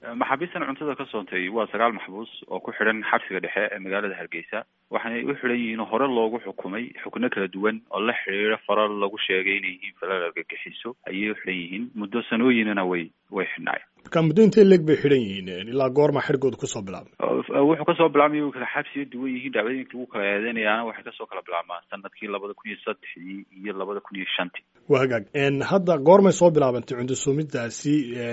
maxaabiistan cuntada ka soontay waa sagaal maxbuus oo ku xidhan xabsiga dhexe ee magaalada hargeysa waxaanay u xidhan yihiin hore loogu xukumay xukno kala duwan oo la xidhiira farar lagu sheegay inay yihiin falal argagixiso ayay u xidhan yihiin muddo sanooyinana way way xidhnaayeen marka muddo intee leeg bay xidhan yihiin ilaa goorma xerigooda kusoo bilaabmay wuxuu kasoo bilaabmay u kala xabsiga duwan yihiin dhacdooyinka lagu kala eedeynayaana waxay kasoo kala bilaabmaan sanadkii labada kun iyo saddexdii iyo labada kun iyo shantii waa hagaag hadda goormay soo bilaabantay cunto suumidaasi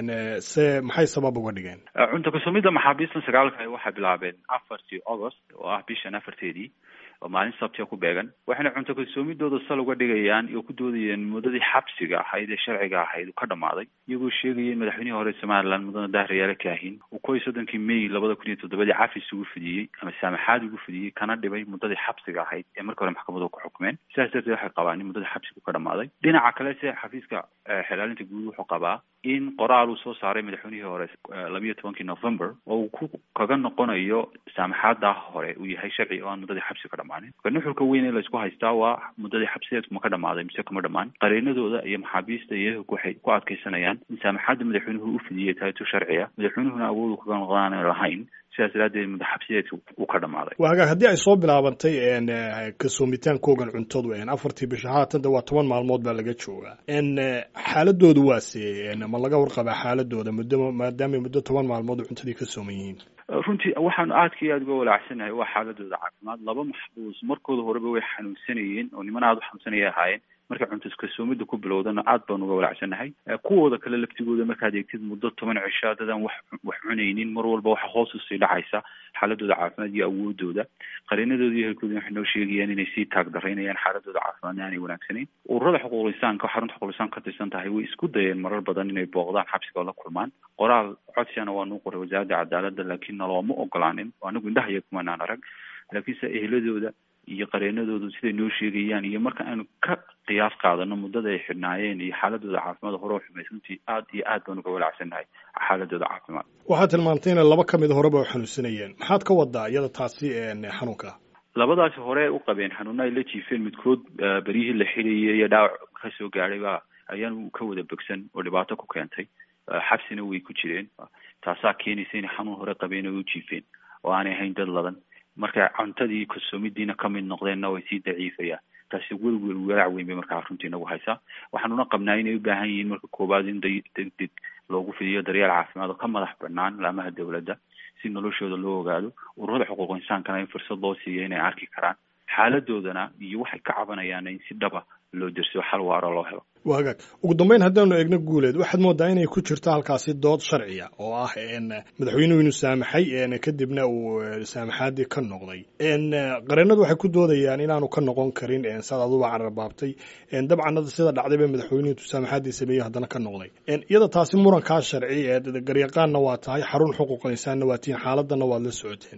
se maxay sabab uga dhigeen cunto kasumidda maxaabiistan sagaalka waxay bilaabeen afartii august oo ah bishan afarteedii oo maalin sabtiga ku beegan waxayna cunto kalsoomidooda sal uga dhigayaan oo ku doodayeen muddadii xabsiga ahayd ee sharciga ahayd uu ka dhamaaday iyagoo sheegaya in madaxweynihii hore somaliland mudane dahriyaale kaahin uu kow iyo soddonkii may labada kun iyo toddobadii cafis ugu fidiyey ama saamaxaad ugu fidiyey kana dhibay muddadii xabsiga ahayd ee markii hore maxkamaduhu ku xukumeen sidaas darteed waxay qabaan in muddadii xabsigu ka dhamaaday dhinaca kale se xafiiska xilaalinta guud wuxuu qabaa in qoraal uu soo saaray madaxweynihii hore labiyo tobankii november oo uu ku kaga noqonayo saamaxaada hore uu yahay sharci oo aan muddadii xabsi ka dhamaanin marka nuxurka weyn ee laysku haystaa waa muddadii xabsideedku ma ka dhamaaday mise kama dhamaan qareenadooda iyo maxaabiista iyo waxay ku adkeysanayaan in saamaxaadda madaxweynuhu u fidiyey tahay tu sharciya madaxweynuhuna awood kaga noqdaan lahayn sidaas daraadeed madaxabsideedka uu ka dhamaaday waa hagaag haddii ay soo bilaabantay kasoomitaankoogan cuntadu afartii bisha haatanda waa toban maalmood baa laga joogaa xaaladoodu waase ma laga warqabaa xaaladooda muddo maadaamay muddo toban maalmood cuntadii ka sooman yihiin runtii waxaan aadka iyo aad uga walaacsanahay waa xaaladooda caafimaad laba maxbuus markooda horeba way xanuunsanayeen oo niman aada u xanuunsanaya ahaayeen marka cunto kasoomida ku bilowdana aad baan uga walaacsanahay kuwooda kale laftigooda markaad eegtid muddo toban cisho dadaan wax wax cunaynin mar walba waxa hoos usii dhacaysa xaaladooda caafimaad iyo awoodooda qareenadooda iyo helkooda waxay noo sheegayaan inay sii taagdaraynayaan xaaladooda caafimaadna aanay wanaagsanayn ururada xuquuqul insaanka xarunta xuquuqul insaanka ka tirsan tahay way isku dayeen marar badan inay booqdaan xabsiga oo la kulmaan qoraal codsiyana waa nuu qoray wasaaradda cadaaladda laakiin nalooma ogolaanin anagu indhaha iyo kumanaan arag laakiinse ehladooda iyo qareenadoodu siday noo sheegayaan iyo marka aanu ka qiyaas qaadano muddada ay xidhnaayeen iyo xaaladooda caafimaad hore xumays runtii aad iyo aad baan uga walaacsannahay xaaladooda caafimaad waxaad tilmaamtay ina laba ka mid horeba u xanuunsanayeen maxaad ka wadaa iyada taasi xanuunka labadaasi hore u qabeen xanuuna ay la jiifeen midkood beryihii la xidhayay iyo dhaawac kasoo gaadhay ba ayaanu ka wada bogsan oo dhibaato ku keentay xabsina way ku jireen taasaa keenaysa inay xanuun hore qabeen oo u jiifeen oo aanay ahayn dad ladan marka cuntadii kalsoomidiina ka mid noqdeenna way sii daciifayaan taasi welwel walaac weyn bay markaa runtii nagu haysaa waxaanuna qabnaa inay u baahan yihiin marka koowaad in deg deg loogu fidiyo daryeel caafimaad oo ka madax banaan laamaha dowladda si noloshooda loo ogaado ururada xuquuq insaankana in fursad loo siiyo inay arki karaan xaaladoodana iyo waxay ka cabanayaana in si dhaba loo dersiyo xal waaro loo helo waa hagaag ugu dambeyn haddaanu eegno guuleed waxaad moodaa inay ku jirto halkaasi dood sharciya oo ah madaxweynuhu inuu saamaxay kadibna uu saamaxaadii ka noqday qareenadu waxay ku doodayaan inaanu ka noqon karin saad aduba cararbaabtay dabcan sida dhacday ba madaxweynuhu intuu saamaxaadii sameeyey haddana ka noqday iyada taasi murankaa sharci garyaqaanna waa tahay xarun xuquuqal insaanna waa tihiin xaaladana waad la socoteen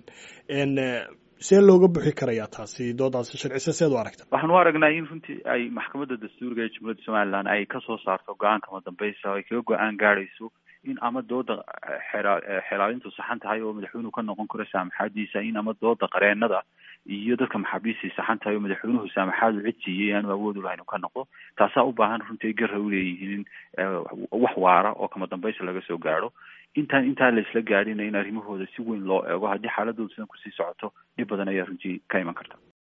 see looga buxi karayaa taasi doodaasi sharcise seed u aragta waxaan u aragnaa in runtii ay maxkamadda dastuuriga ee jumhuuriyadda somaliland ay kasoo saarto go-aanka madambeysa ay kaga go-aan gaadhayso in ama dooda xelaalintu saxan tahay oo madaxweynuhu ka noqon karo saamaxaadiisa in ama dooda qareenada iyo dadka maxaabiistii saxan tahay oo madaxweynuhu saamaxaadu cid siiyey aanu awood u lahayn uu ka noqdo taasaa u baahan runtii ay garra uleeyihiin wax waara oo kama dambaysa laga soo gaadho intaan intaa la isla gaadhina in arrimahooda si weyn loo eego haddii xaaladooda sidan kusii socoto dhib badan ayaa runtii ka iman karta